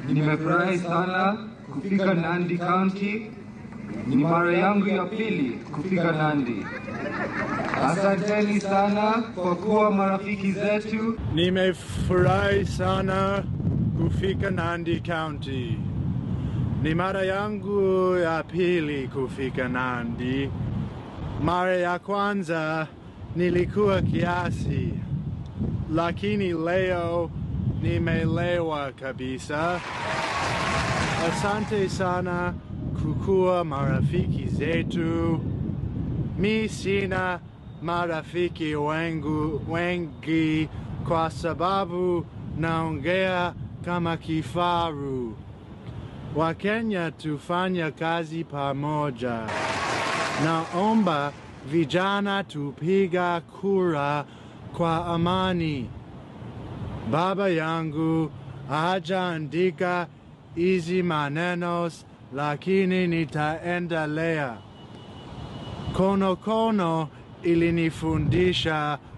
Nimefurahi sana kufika Nandi County. Ni mara yangu ya pili kufika Nandi. Asanteni sana kwa kuwa marafiki zetu. Nimefurahi sana kufika Nandi County. Ni mara yangu ya pili kufika Nandi. Mara ya kwanza nilikuwa kiasi, lakini leo nimelewa kabisa. Asante sana kukuwa marafiki zetu. Mi sina marafiki wengu, wengi kwa sababu naongea kama kifaru. Wakenya tufanya kazi pamoja. Naomba vijana tupiga kura kwa amani. Baba yangu hajaandika hizi maneno, lakini nitaendelea. Kono kono ilinifundisha